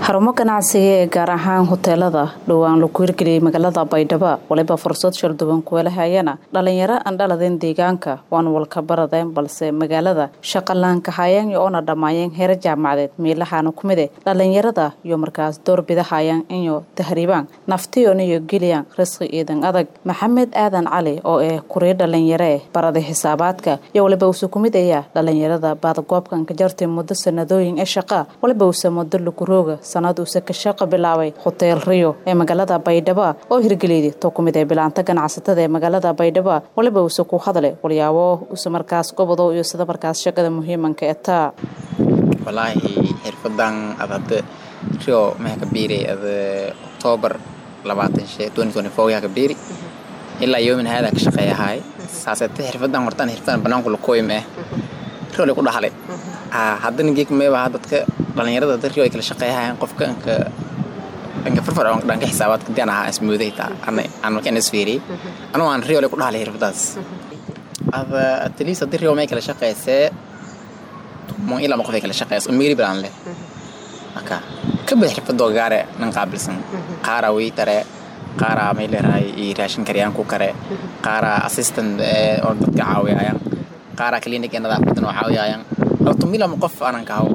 xarumo ganacsiga ee gaar ahaan hoteelada dhowaan lagu hirgeliyey magaalada baydhabo waliba fursad shalduwan kuwelahayana dhalinyaro aan dhaladeen deegaanka waan walka baradeen balse magaalada shaqalaanka hayaan oona dhammaayeen heer jaamacadeed miilahaana ku mide dhalinyarada iyo markaas doorbidahayaan inyo tahriibaan naftiyon iyo geliyaan risqi iidan adag maxamed aadan cali oo eh kuriyo dhalinyaree barada xisaabaadka iyo waliba uuse ku mid ayaa dhalinyarada baadagoobkan ka jartay muddo sanadooyin ee shaqa waliba uuse muddo lugurooga sanad uuse ka shaqa bilaabay hoteel rio ee magaalada baydhabo oo hirgeliyday to ku mid ee bilaanta ganacsatada ee magaalada baydhabo waliba uuse ku hadlay walyaabo uuse markaas gobodo iyo sida markaas shaqada muhiimanka etaa walaahi xirfadan ad hadda rio maxaa ka biiray ad octoobar labaatan she twenty twenty four yaa ka biiri ilaa yoomin haadaa ka shaqeeyahay saasete xirfadan hortaan xirfadan banaanku lakoyim eh rio lay ku dhahalay haddana geek meebaha dadka dhalinyarada dad rio ay kala shaqeeyahayaan qofka anka anka farfar dhanka xisaabaadka dian ahaa ismooday taa aan markaan isfiiriyey anuu aan rio lay ku dhahalay xirfadaas ada atleast haddii rio may kala shaqeysee mon ilaa ma qof ay kala shaqeyso migri balan leh marka ka bad xirfadoo gaare nan qaabilsan qaara weytare qaara may leerahay iyo raashin karyaan ku kare qaara assistant oo dadka caawiyayaan qaara clinic ee nadaafadan oo caawiyayaan horta milama qof aanan kahaw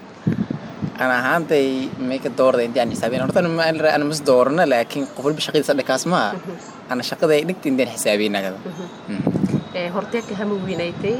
ana ahaantay may ka doorda intii aan xisaabin horta ana mas doorna laakiin qof walba shaqadiisa dhakaas maa ana shaqada ay dhigta intaan xisaabinagada horteeka hama weynaytay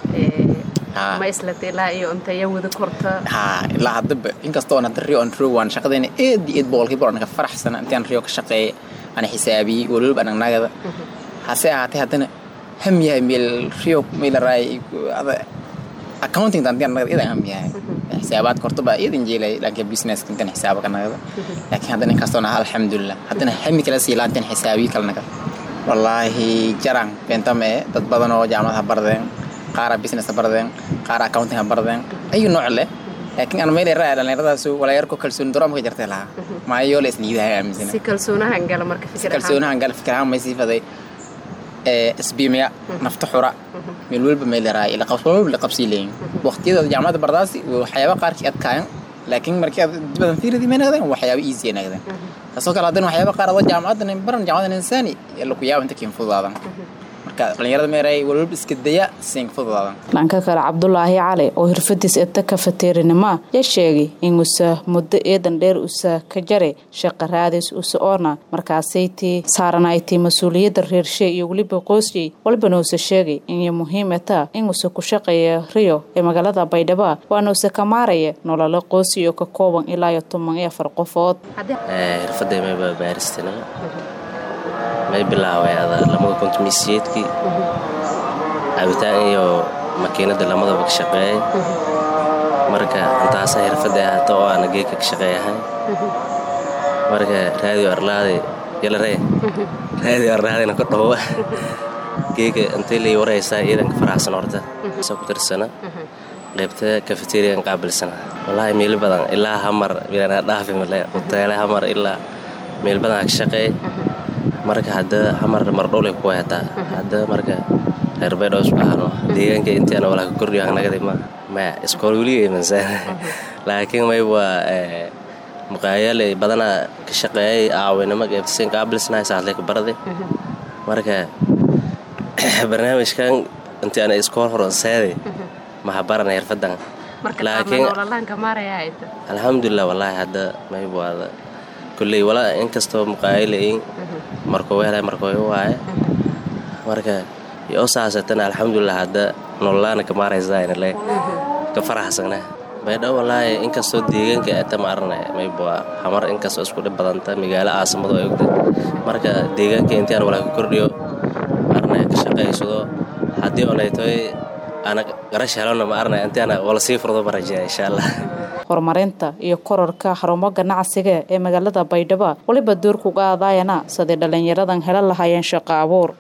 ma islatay ilaa iyo intaya wada korta ha ilaa haddaba inkastoo aan hadda rio on rio waan shaqadayna aad iyo aad boqolkiiba anaka faraxsana intaan rio ka shaqeeyay ana xisaabiyey waliba anagnagada hase ahaatee haddana ham yahay meel rio meelaraay ada accounting tantian nagada idan ham yahay xisaabaadka horta baa idan jeelay dhanka businesska intan xisaaba ka nagada laakiin haddana inkastoona alxamdulilah haddana hami kala sii laantan xisaabiyi kala nagada wallaahi jarang bentame dad badan oo jaamadaha bardeen qaara business ha bardeen qaara accounting ha bardeen ayu nooc leh laakiin aan meel yaraa dhalinyaradaas walaayarko kalsooni daro maka jartay lahaa maayo la isniidahay aaminsan si kalsoonahan gala marka fikir kalsoonahan gala fikir ahaan may sii faday isbiimaya nafta xura meel walba meel yaraa ila qabs walba la qabsii leeyin waqtiyada jaamacadda bardaasi waxyaaba qaarkii adkaayan laakiin markii aad badan fiiradi may nagdeen waxyaaba easy nagdeen taasoo kale haddana waxyaaba qaar adoo jaamacaddan baran jaamacadan insaani laku yaaba inta kiin fududaadan marka dhalinyarada meeray walwalba iska daya siin fududaadan dhanka kale cabdulaahi cali oo hirfadiis eta kafateerinima yaa sheegay in usa muddo eedan dheer usa ka jare shaqa raadis usa oona markaasaytii saaranaytii mas-uuliyadda reershe iyo weliba qoosiyey walbana usa sheegay inay muhiim etaa in usa ku shaqeeya rio ee magaalada baydhabo waana usa ka maaraya nololo qoosiy oo ka kooban ilaa iyo toban iyo afar qofood xirfadaymayba baaristina may bilaaway ada lamada kontumisiyeedkii cabitaan iyo makiinada lamadaba ka shaqeeyay marka intaasa xirfada ahaato oo aana geeka ka shaqeeyahay marka raadiyo arlaadi yalaree raadiyo arlaadina ka dhowa geeka intay lay waraysaa iidanka faraxsan horta sa ku tirsana qaybta cafeterian qaabilsana wallaahi meel badan ilaa hamar milanaa dhaafi male hoteele hamar ilaa meel badan ka shaqeey marka hadda hamar mardhowlay kuwa hetaa hadda marka reer baydhoo isku ahano deegaanka intiana walaa ka kordhiyo anagada ma maya iskool weliga imansaan laakiin may waa muqaayale badanaa ka shaqeeyay aawinimo qaybtasin qaabilsanahay saatlay ka barade marka barnaamijkan intii ana iskool horonseeday maha barana xirfadan laakiin alxamdulilah wallaahi hadda may waada kulley walaa inkastoo muqaayalain markuu helay markuu waaye marka yoo saasatana alxamdulilah hadda nololaana ka maaraysaanle ka faraxsana baydhabo wallaahi inkastoo deegaanka ata ma arnay maybaa hamar inkastoo isku dhib badanta magaalo caasimado ay ogda marka deegaanka intiaan walaa ka kordhiyo arnay ka shaqaysado haddii onaytoy ana garash helona ma arnay intiana wala sii furdo ma rajaya insha allah horumarinta iyo kororka xarumo ganacsiga ee magaalada baydhabo waliba doorkuga aadaayana siday dhalinyaradan hela lahaayeen shaqo abuur